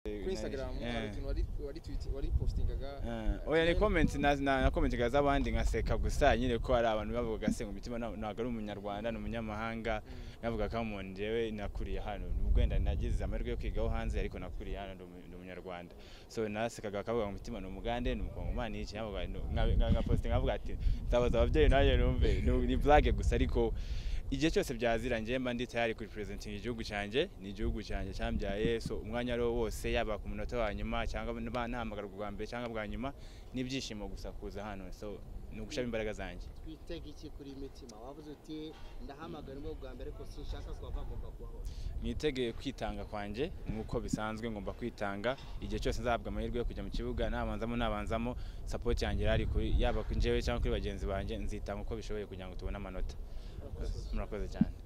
kuri instagram hari utuntu wari wari tweet wari postingaga oya ni comment na na commentinga z'abandi nkaseka gusa nyine ko hari abantu bavugaga se ngo imitima ntabwo ari umunyarwanda ni umunyamahanga navuga ko mu njyewe nakuriye hano nubwo wenda nagize amahirwe yo kwigaho hanze ariko nakuriye hano ndi umunyarwanda so nasekaga akavuga ngo umutima ni umugande ni umukongomani iki navuga ngapostinga avuga ati nzabaza ababyeyi nanjye numve ni blague gusa ariko igihe cyose byazirangiye mba ndi tayari kuri presenting igihugu cyanjye ni igihugu cyanjye cyambyaye so umwanya ariwo wose yaba ku munota wa nyuma cyangwa nahamagarwa bwa mbere cyangwa bwa nyuma n'ibyishimo gusa kuza hano so ni ugushamo imbaraga zanjye twitega iki kuri mitima wavuze uti ndahamagara ubwo bwa mbere ko sinshaka ko bagomba kubaho mwitegeye kwitanga kwanjye nk'uko bisanzwe ngomba kwitanga igihe cyose nzahabwa amahirwe yo kujya mu kibuga nabanzamo nabanzamo sapoti yanjye irari kuri yaba kuri njyewe cyangwa kuri bagenzi banjye nzitanga uko bishoboye kugira ngo tubone amanota murakoze cyane